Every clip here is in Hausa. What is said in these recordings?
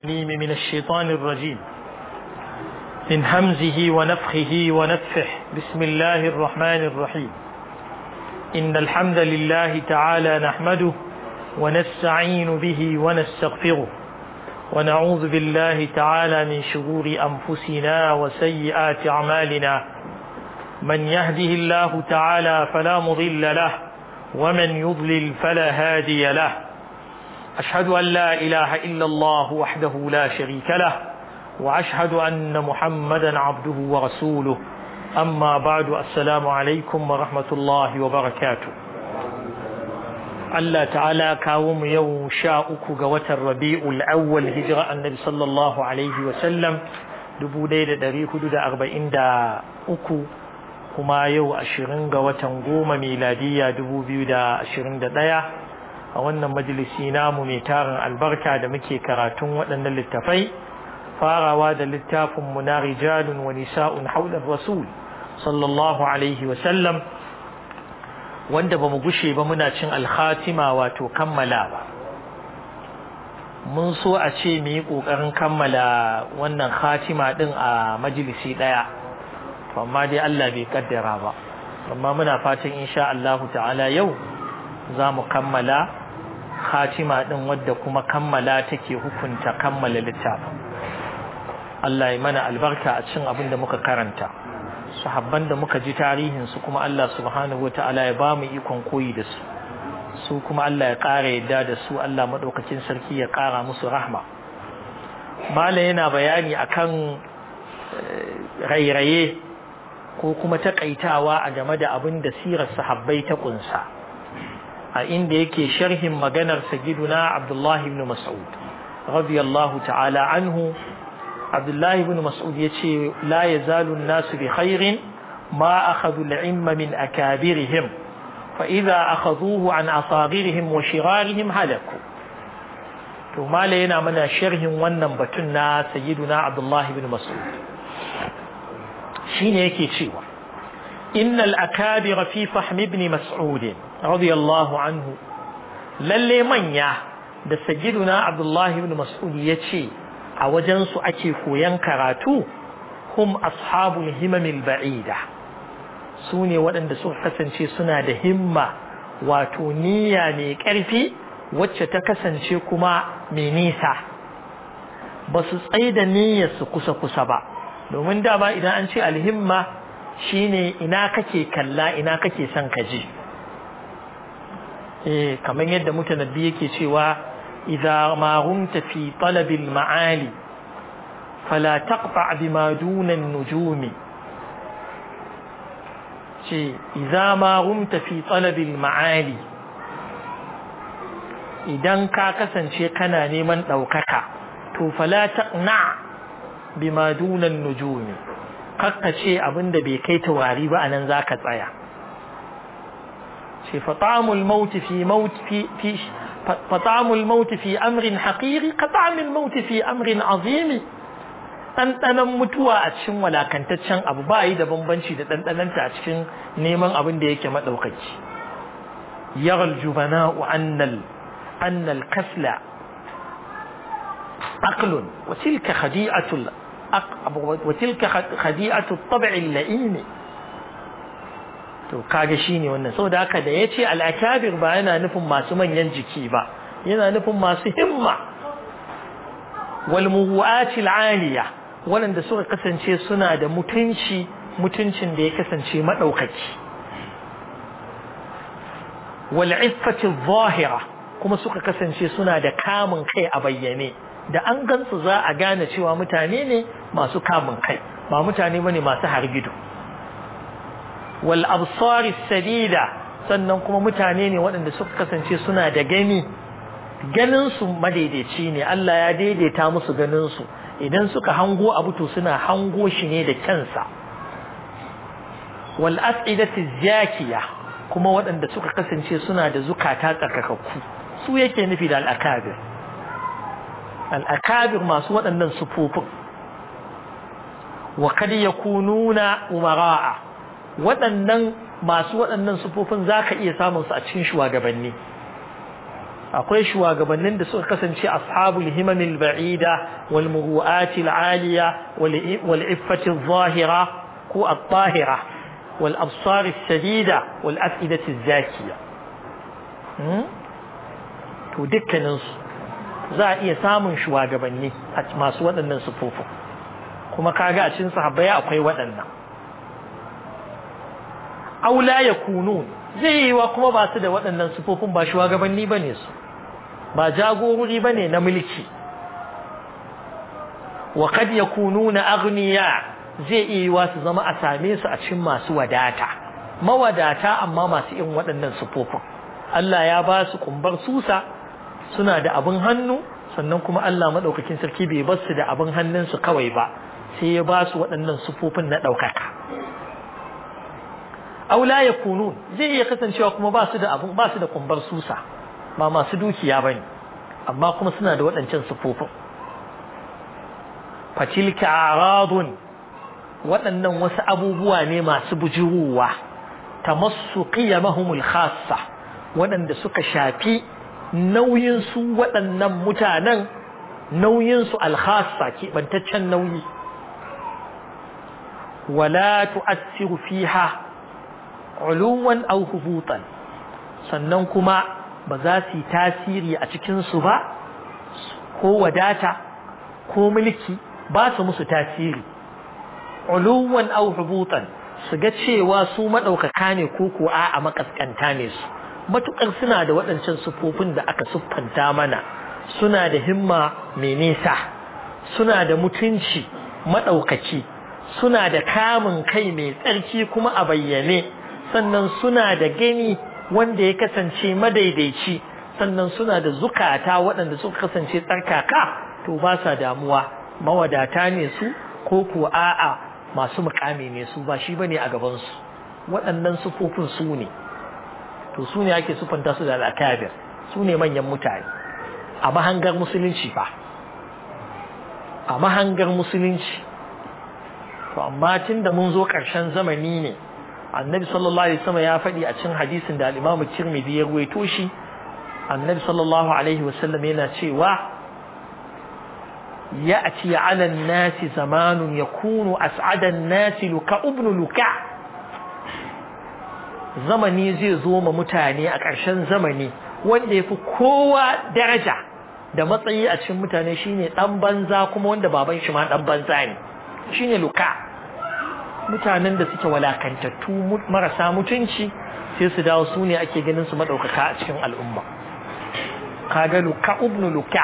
الرجيم من الشيطان الرجيم من همزه ونفخه ونفخه بسم الله الرحمن الرحيم إن الحمد لله تعالى نحمده ونستعين به ونستغفره ونعوذ بالله تعالى من شرور أنفسنا وسيئات أعمالنا من يهده الله تعالى فلا مضل له ومن يضلل فلا هادي له أشهد أن لا إله إلا الله وحده لا شريك له وأشهد أن محمدا عبده ورسوله أما بعد السلام عليكم ورحمة الله وبركاته Allah ta'ala kawo mu yau sha uku ga watan rabi'ul awwal hijira annabi sallallahu alaihi wa sallam dubu ɗaya da ɗari hudu da arba'in da uku kuma yau ashirin ga watan goma miladiyya dubu biyu da ashirin da ɗaya a wannan majalisi namu mai tarin albarka da muke karatun waɗannan littafai farawa da littafin mu na rijalun wa nisa'un haular rasul sallallahu alaihi wa sallam wanda ba mu gushe ba muna cin alkhatima wato kammalawa mun so a ce mu yi ƙoƙarin kammala wannan khatima ɗin a majalisi ɗaya amma dai Allah bai kaddara ba amma muna fatan insha Allahu ta'ala yau za mu kammala khatima ɗin wadda kuma kammala take hukunta kammala littafin Allah ya mana albarka a cin abin da muka karanta sahabban da muka ji tarihinsu kuma Allah subhanahu wata'ala ya ba mu ikon koyi da su su kuma Allah ya ƙara yadda da su Allah maɗaukakin sarki ya ƙara musu rahma Malam yana bayani akan rairaye ko kuma taƙaitawa a game da abin da sirar sahabbai ta ƙunsa a inda yake sharhin maganar sagiduna Abdullahi ibn Mas'ud radiyallahu ta'ala anhu Abdullahi ibn Mas'ud yace la yazalu an-nasu bi khairin ma akhadhu al-ilma min akabirihim fa idha akhadhuhu an asaghirihim wa shirarihim halaku to mala yana mana sharhin wannan batun na sayyiduna Abdullahi ibn Mas'ud shine yake cewa innal akabir fi fahm ibn Mas'ud radiyallahu anhu lalle manya da sayyiduna Abdullahi ibn Mas'ud yace a wajensu ake koyan karatu hum ashabul himamil ba'ida su ne waɗanda suka kasance suna da himma wato niyya mai ƙarfi wacce ta kasance kuma mai nisa ba su tsaye da niyyarsu kusa-kusa ba domin dama idan an ce alhimma shine ina kake kalla ina kake son ka je eh kamar yadda mutanabbi yake cewa إذا ما غمت في طلب المعالي فلا تقطع بما دون النجوم إذا ما غمت في طلب المعالي idan ka kasance kana neman ɗaukaka to fala taqna bima dunan nujumi kakka ce abinda bai kai tawari ba anan zaka tsaya ce fatamul maut fi maut fi فطعم الموت في أمر حقيري كطعم الموت في أمر عظيم ɗanɗanon mutuwa a cikin walakantaccen abu ba yi da bambanci da ɗanɗanonta a cikin neman abin da yake maɗaukaci yaral jubana'u annal annal kasla aqlun wa tilka khadi'atul wa tilka khadi'atul tab'i la'ini to kaga shine wannan saboda haka da yace al-akabir ba yana nufin masu manyan jiki ba yana nufin masu himma wal muwaati al-aliya wanda suka kasance suna da mutunci mutuncin da ya kasance madaukaki wal iffati adh-dhahira kuma suka kasance suna da kamun kai a bayyane da an gansu za a gane cewa mutane ne masu kamun kai ba mutane bane masu hargido wal absari sadida sannan kuma mutane ne waɗanda suka kasance suna da gani ganin su madaidaici ne Allah ya daidaita musu ganin su idan suka hango abu to suna hango shi ne da kansa wal as'idati zakiya kuma waɗanda suka kasance suna da zukata tsarkakakku su yake nufi da al-akabir al-akabir masu waɗannan sufufin wa kad yakununa umara'a waɗannan masu waɗannan sufofin za ka iya samun su a cikin shugabanni akwai shugabannin da suka kasance ashabul himamil ba'ida wal muru'atil aliya wal iffati zahira ko at-tahira wal absar shadida wal afidati zakiya to dukkanin su za a iya samun shugabanni a masu waɗannan sufofin kuma kaga a cikin sahabbai akwai waɗannan aula yakunu zai yi wa kuma ba su da waɗannan sufofin ba shugabanni bane su ba jagorori bane na mulki wa kad yakununa aghniya zai iya yiwa su zama a same su a cikin masu wadata mawadata amma masu irin waɗannan sufofin Allah ya ba su kumbar susa suna da abin hannu sannan kuma Allah madaukakin sarki bai bar su da abin hannunsu kawai ba sai ya ba su waɗannan sufofin na ɗaukaka aula ya kunu zai iya kasancewa kuma ba su da abin ba su da kumbar susa ba masu dukiya bane amma kuma suna da waɗancan sufofin fatilka aradun waɗannan wasu abubuwa ne masu bujuruwa tamassu qiyamahumul khassa waɗanda suka shafi nauyin su waɗannan mutanen nauyin su alkhassa keɓantaccen nauyi wala tu'assiru fiha uluwan aw hubutan sannan kuma ba za su yi tasiri a cikin su ba ko wadata ko mulki ba su musu tasiri uluwan aw hubutan su ga cewa su madaukaka ne ko ko a a makaskanta ne su matukar suna da waɗancan sufofin da aka siffanta mana suna da himma mai nisa suna da mutunci madaukaki suna da kamun kai mai tsarki kuma a bayyane sannan suna da gani wanda ya kasance madaidaici sannan suna da zukata waɗanda suka kasance tsarkaka to ba sa damuwa mawadata ne su ko ko a'a masu mukami ne su ba shi bane a gaban su waɗannan sufofin su ne to su ne ake sufanta su da al'akabir su ne manyan mutane a mahangar musulunci fa a mahangar musulunci to amma tun da mun zo ƙarshen zamani ne annabi sallallahu alaihi wasallam ya faɗi a cikin hadisin da al-Imam Tirmidhi ya ruwaito shi annabi sallallahu alaihi wasallam yana cewa ya'ti 'ala an-nasi zamanun yakunu as'ada an-nasi luka ibn luka zamani zai zo ma mutane a ƙarshen zamani wanda yafi kowa daraja da matsayi a cikin mutane shine dan banza kuma wanda baban shi ma dan banza ne shine luka mutanen da suke walakantattu marasa mutunci sai su dawo su ne ake ganin su madaukaka a cikin al'umma kaga luka ibn luka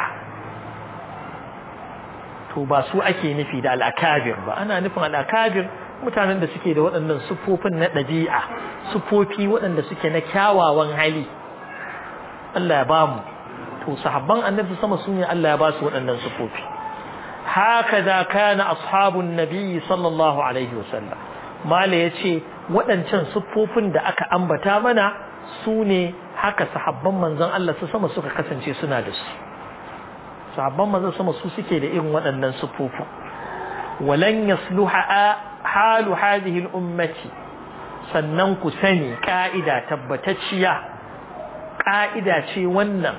to ba su ake nufi da al'akabir ba ana nufin al'akabir mutanen da suke da waɗannan sufofin na ɗabi'a sufofi waɗanda suke na kyawawan hali Allah ya ba mu to sahabban annabi sama su ne Allah ya ba su waɗannan sufofi هكذا كان أصحاب النبي صلى الله عليه وسلم ما يتي waɗancan siffofin da aka ambata mana su ne haka sahabban manzon Allah su sama suka kasance suna da su sahabban manzon sama su suke da irin waɗannan siffofin walan yasluha halu hadhihi al-ummati sannan ku sani ka'ida tabbatacciya ka'ida ce wannan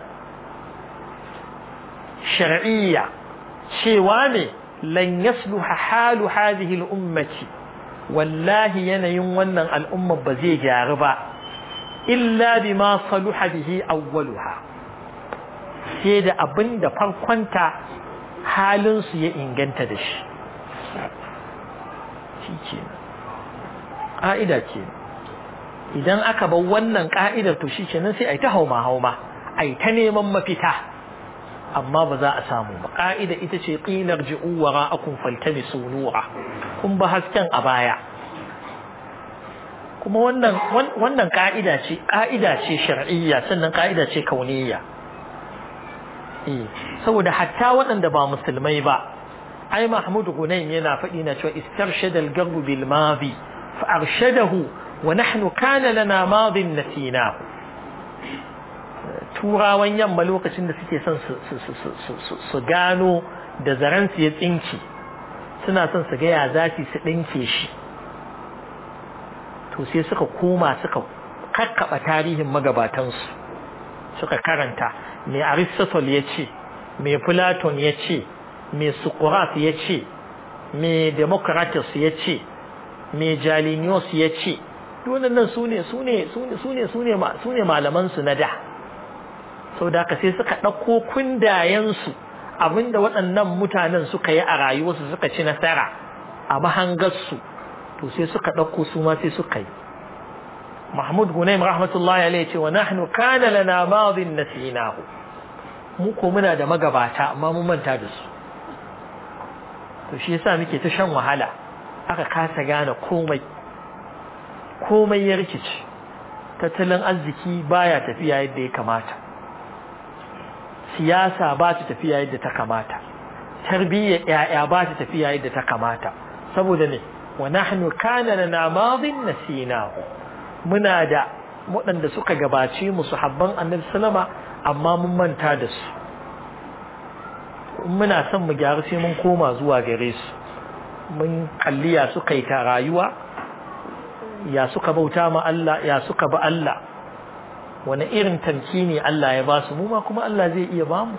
shar'iyya cewa ne lan yasluha halu hadhihi al-ummati wallahi yanayin wannan al'umma ba zai gyaru ba illa bima saluha bihi awwaluha sai da abin da farkonta halin su ya inganta da shi shi ƙa'ida ke idan aka bar wannan ƙa'idar to shi kenan sai a yi ta hauma hauma a yi ta neman mafita amma ba za a samu ba ƙa'ida ita ce ƙilar ji'u wa ra'akun faltami nura kun ba hasken a baya kuma wannan wannan ƙa'ida ce ƙa'ida ce shar'iyya sannan ƙa'ida ce kauniyya eh saboda hatta waɗanda ba musulmai ba ai Mahmud Hunayn yana faɗi na cewa istarshada al-garb bil madi fa arshadahu wa nahnu kana lana madin nasinahu turawan yamma lokacin da suke son su gano da zaren su ya tsinki suna son su gaya za su ɗinke shi to sai suka koma suka kakkaba tarihin magabatansu suka karanta me aristotle ya ce me platon ya ce me socrates ya ce me democritus ya ce me jalinius ya ce nan su ne su ne su ne su ne malaman su na da sau da sai suka ɗauko kundayensu abinda waɗannan mutanen suka yi a rayuwarsu suka ci nasara a mahangarsu to sai suka ɗauko su ma sai suka yi mahmud gunaim rahmatullahi alaihi ce wa nahnu kana lana madin nasinahu mu ko muna da magabata amma mun manta da su to shi yasa muke ta shan wahala aka kasa gane komai komai ya rikici tattalin arziki baya tafiya yadda ya kamata siyasa ba ta tafiya yadda ta kamata tarbiyyar yaya ba ta tafiya yadda ta kamata saboda ne wa nahnu kana lana madin nasinahu muna da waɗanda suka gabace mu sahabban annabi sallama amma mun manta da su muna son mu gyaru sai mun koma zuwa gare su mun kalliya suka yi ta rayuwa ya suka bauta ma Allah ya suka ba Allah wani irin tamkini Allah ya ba su mu ma kuma Allah zai iya ba mu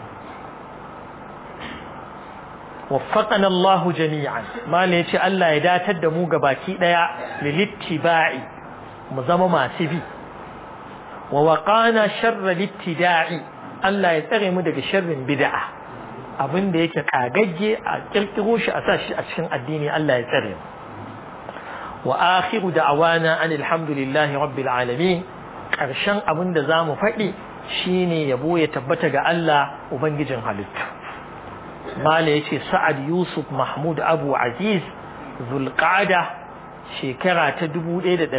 waffaqana Allah jami'an mala yace Allah ya datar da mu gabaki daya lilittiba'i mu zama masu bi wa waqana sharra littida'i Allah ya tsare mu daga sharrin bid'a abin da yake kagagge a kirkiro shi a sashi a cikin addini Allah ya tsare mu wa akhiru da'awana anil hamdulillahi rabbil alamin karshen abin da zamu faɗi shine yabo ya tabbata ga Allah ubangijin halitta mala yace sa'ad yusuf mahmud abu aziz zulqa'da shekara ta 1419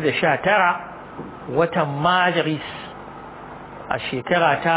watan majalis a shekara ta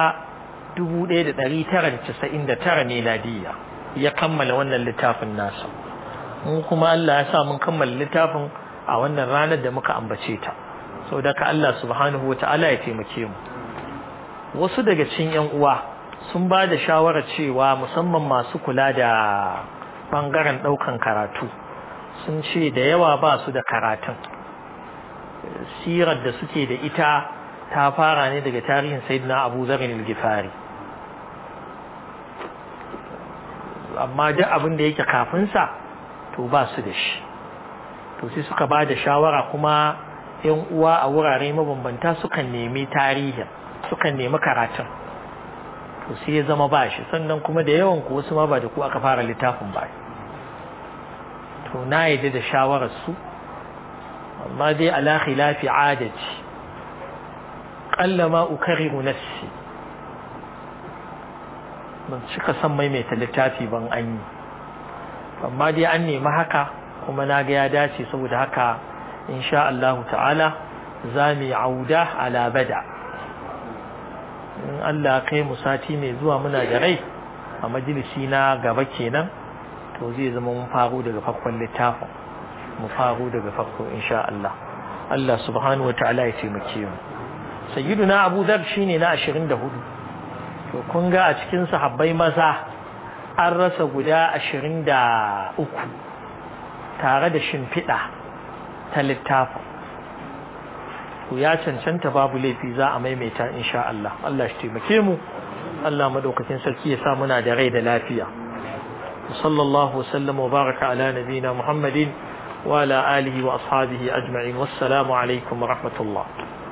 1999 miladiya ya kammala wannan littafin nasa mun kuma Allah ya sa mun kammala littafin a wannan ranar da muka ambace ta saboda ka Allah subhanahu wata'ala ya taimake mu wasu daga cikin yan uwa sun ba da shawarar cewa musamman masu kula da bangaren daukan karatu sun ce da yawa ba su da karatun sirar da suke da ita ta fara ne daga tarihin sayyidina Abu Dharr al-Ghifari amma duk abin da yake kafin sa to ba su da shi to sai suka ba da shawara kuma yan uwa a wurare mabambanta sukan nemi tarihin sukan nemi karatun to sai ya zama ba shi sannan kuma da yawan ku wasu ma ba da ku aka fara littafin ba to na yadda da shawarar su amma dai ala khilafi adati qalla ma ukariru nafsi ban cika san maimaita littafi ban an yi amma dai an nemi haka kuma na ga ya dace saboda haka insha Allah ta'ala za mu auda ala bada in Allah kai mu sati mai zuwa muna da rai a majalisi na gaba kenan to zai zama mun faru daga farkon littafin mu faru daga farko insha Allah Allah subhanahu wataala ya taimake mu sayyiduna Abu Dhar shine na 24 to kun ga a cikin sahabbai maza an rasa guda 23 tare da shimfiɗa ta littafin ku ya cancanta babu laifi za a maimaita insha Allah Allah shi taimake mu Allah madaukakin sarki ya sa muna da rai da lafiya sallallahu wasallam wa baraka ala nabina muhammadin wa ala alihi wa ashabihi ajma'in wassalamu alaikum wa rahmatullah